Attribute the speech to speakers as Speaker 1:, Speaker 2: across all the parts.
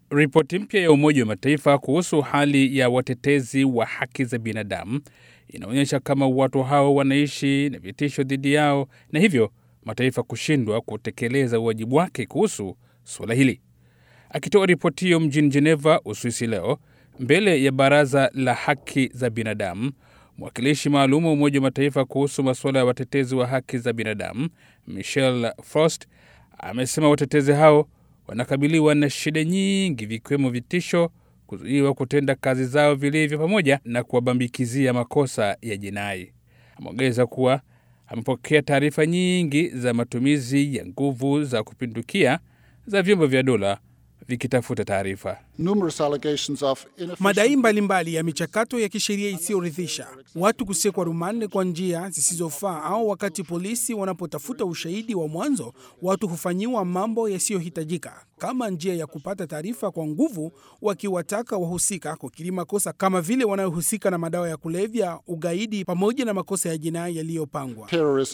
Speaker 1: Ripoti mpya ya Umoja wa Mataifa kuhusu hali ya watetezi wa haki za binadamu inaonyesha kama watu hao wanaishi na vitisho dhidi yao na hivyo mataifa kushindwa kutekeleza wajibu wake kuhusu suala hili. Akitoa ripoti hiyo mjini Geneva, Uswisi leo mbele ya Baraza la Haki za Binadamu, mwakilishi maalum wa Umoja wa Mataifa kuhusu masuala ya watetezi wa haki za binadamu Michel Frost amesema watetezi hao wanakabiliwa na shida nyingi, vikiwemo vitisho, kuzuiwa kutenda kazi zao vilivyo, pamoja na kuwabambikizia makosa ya jinai. Ameongeza kuwa amepokea taarifa nyingi za matumizi ya nguvu za kupindukia za vyombo vya dola vikitafuta taarifa.
Speaker 2: Madai mbalimbali ya michakato ya kisheria isiyoridhisha, watu kusekwa rumande kwa njia zisizofaa, au wakati polisi wanapotafuta ushahidi wa mwanzo, watu hufanyiwa mambo yasiyohitajika kama njia ya kupata taarifa kwa nguvu, wakiwataka wahusika kukiri makosa kama vile wanayohusika na madawa ya kulevya, ugaidi, pamoja na makosa ya jinai yaliyopangwa.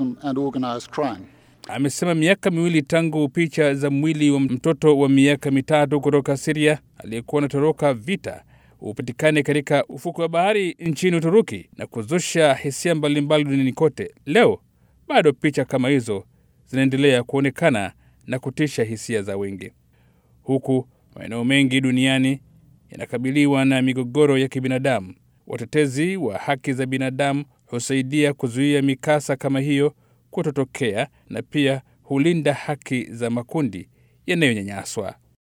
Speaker 1: Amesema miaka miwili tangu picha za mwili wa mtoto wa miaka mitatu kutoka Siria aliyekuwa anatoroka vita upatikane katika ufuko wa bahari nchini Uturuki na kuzusha hisia mbalimbali duniani kote. Leo bado picha kama hizo zinaendelea kuonekana na kutisha hisia za wengi, huku maeneo mengi duniani yanakabiliwa na migogoro ya kibinadamu. Watetezi wa haki za binadamu husaidia kuzuia mikasa kama hiyo kutotokea na pia hulinda haki za makundi yanayonyanyaswa.